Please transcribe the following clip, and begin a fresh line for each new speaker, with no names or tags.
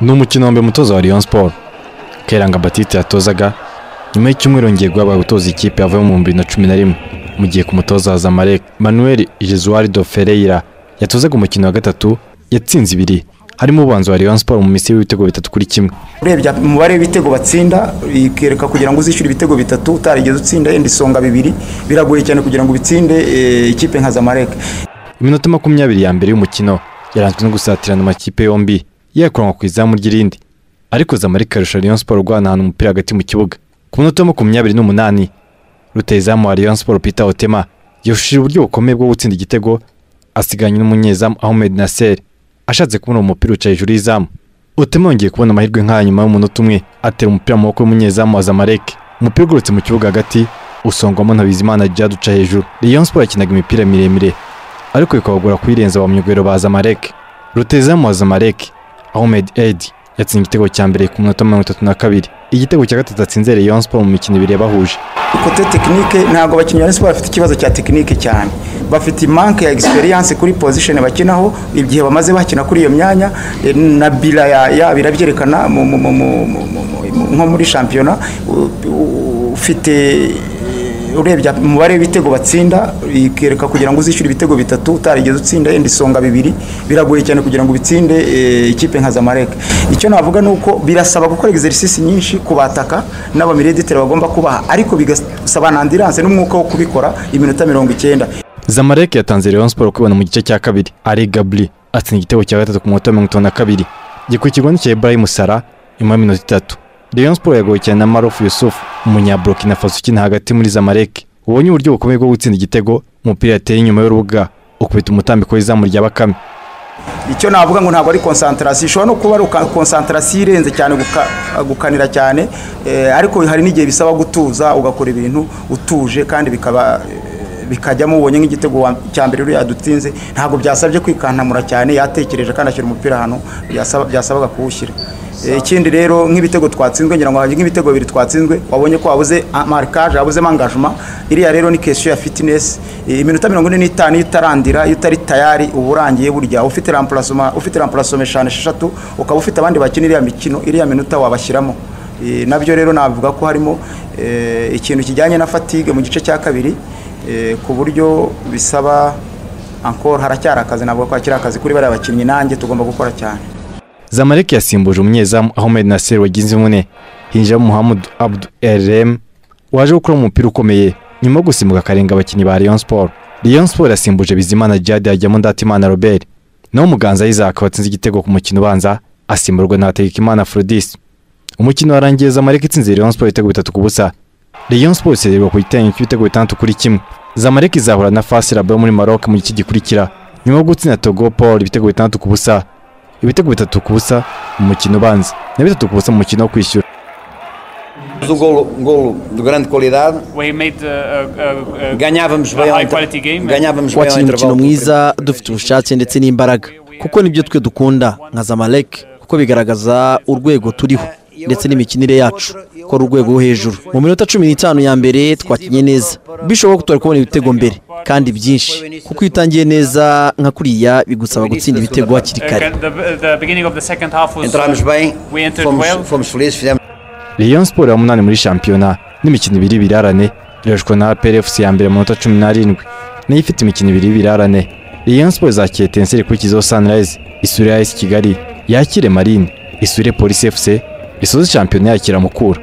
ni umukino wa mbere umutoza wa Rayon Sport Kairanga Batiste yatozaga nyuma y'icyumweru yongeye guhabwa gutoza ikipe yavuye mu bihumbi bibiri na cumi na rimwe mu gihe ku mutoza haza Marek Manuel Jesualdo Ferreira yatozaga umukino wa gatatu yatsinze ibiri harimo ubanza wa Rayon Sport mu misiri w'ibitego bitatu kuri kimwe
urebye umubare w'ibitego batsinda ikereka kugira ngo uzishyure ibitego bitatu utarigeze utsinda yenda isonga bibiri biragoye cyane kugira ngo ubitsinde eh, ikipe nka zamalek
iminota makumyabiri ya mbere y'umukino yaranzwe no gusatirana amakipe yombi yakuranwa ku izamu ry'irindi ariko zamalek arusha Rayon Sport guhanahana umupira hagati mu kibuga ku minota makumyabiri n'umunani rutayizamu wa Rayon Sport Peter Otema yahushije uburyo bukomeye bwo gutsinda igitego asiganye n'umunyezamu Ahmed Nasser ashatse kubona uwo mupira uca hejuru y'izamu Otema yongeye kubona amahirwe nk'aya nyuma y'umunota umwe atera umupira mu maboko y'umunyezamu wa Zamalek umupira ugurutse mu kibuga hagati usongwamo na Bizimana Djihad uca hejuru Rayon Sport yakinaga imipira miremire ariko bikabagora kuyirenza ba myugariro ba Zamalek rutayizamu wa Zamalek Ahmed Eid yatsinze igitego cya mbere ku minota mirongo itatu na kabiri igitego cya gatatu atsinze Rayon Sport mu mikino ibiri yabahuje
kote tekinike ntabwo abakinnyi ba Rayon Sport bafite ikibazo cya tekinike cyane bafite manke ya experience kuri position bakinaho igihe bamaze bakina kuri iyo myanya eh, na bila ya, ya birabyerekana mu- mu- mu- mu- mu- mu- mu- nko muri shampiyona u- u- ufite eh, urebye umubare w'ibitego batsinda ikereka kugira ngo uzishyure ibitego bitatu utarigeze utsinda yenda isonga bibiri biragoye cyane kugira ngo ubitsinde eh, ikipe nka Zamalek icyo navuga ni uko birasaba gukora exercice nyinshi ku bataka n'abamirediteri bagomba kubaha ariko bigasaba na ambulance n'umwuka wo kubikora iminota mirongo icyenda
Zamalek yatanze Rayon Sport kwibona mu gice cya kabiri ari Gabri atsinda igitego cya gatatu ku minota mirongo itanu na kabiri gikurikirwa n'icya Ibrahim Sara nyuma y'iminota itatu Rayon Sport yagoye cyane na Marouf Yusuf umunyaburkina Faso ukina hagati muri Zamalek ubonye uburyo bukomeye bwo gutsinda igitego umupira yateye inyuma y'urubuga ukubita umutambiko w'izamu rya Bakame
icyo navuga ngo ntabwo ari konsantarasiyo ishobora no kuba ari uka- konsantarasiyo irenze cyane guka- gukanira cyane eh, ariko hari n'igihe bisaba gutuza ugakora ibintu utuje kandi bikaba eh, bikajyamo ubonye nk'igitego wa- cya mbere uriya yadutsinze ntabwo byasabye kwikantamura cyane yatekereje kandi ashyira umupira ahantu byasaba- byasabaga kuwushyira Eh, ikindi rero nk'ibitego twatsinzwe ngira ngo hari nk'ibitego bibiri twatsinzwe wabonye ko wabuze marikaje wabuzemo angajuma iriya rero ni kesiyo ya fitinesi iminota mirongo ine n'itanu iyo utarandira iyo utari tayari uba urangiye burya ufite rampurasoma ufite rampurasoma eshanu esheshatu ukaba ufite abandi bakina iriya mikino iriya minota wabashyiramo Eh, nabyo rero navuga ko harimo eh, ikintu kijyanye na fatigue mu gice cya kabiri eh, ku buryo bisaba ankora haracyari akazi navuga ko hakiri akazi kuri bariya bakinnyi nanjye tugomba gukora cyane
Zamalek yasimbuje umunyezamu Ahmed Nasser wagize imvune hinjiramo Muhammad Abdu Erem waje gukora umupira ukomeye nyuma yo gusimbuka akarenga abakinnyi ba Rayon Sport Rayon Sport yasimbuje Bizimana Djihad hajyamo Ndatimana Robert naho Muganza Isaac watsinze igitego ku mukino ubanza asimburwa na Hategekimana Frodis umukino warangiye Zamalek itsinze Rayon Sport ibitego bitatu ku busa Rayon Sport isererwa ku gitego cy'ibitego bitandatu kuri kimwe Zamalek izahura na Fasi Rabat yo muri Maroc mu gice gikurikira nyuma yo gutsinda Togo Paul ibitego bitandatu ku busa ibitego bitatu ku busa mu mukino ubanza na bitatu ku busa mu mukino wo kwishyura
Um golo, um golo de grande qualidade,
We made uh, uh, uh,
ganhávamos bem
a
ao
high quality
intervalo.
game.
Ganhávamos bem ao
twakinnye umukino
intervalo.
mwiza dufite ubushake ndetse n'imbaraga kuko nibyo twe dukunda nka zamalek kuko bigaragaza urwego turiho ndetse n'imikinire yacu ko ari urwego rwo hejuru mu minota cumi n'itanu ya mbere twakinnye neza bishoboka ko twari kubona ibitego mbere kandi byinshi kuko iyo utangiye neza nka kuriya bigusaba gutsinda ibitego hakiri kare
Uh, the, the beginning of the second half was
Entramos bem,
we entered well.
fomos, fomos felizes, fizemos
Rayon Sport ya munani muri shampiyona n'imikino ibiri birarane irashwa na PRFC ya mbere mu minota cumi n'arindwi nayo ifite imikino ibiri birarane Rayon Sport zakira Etincelles ikurikizaho Sunrise isure AS Kigali yakire Marine isure Police FC isoza shampiyona yakira Mukura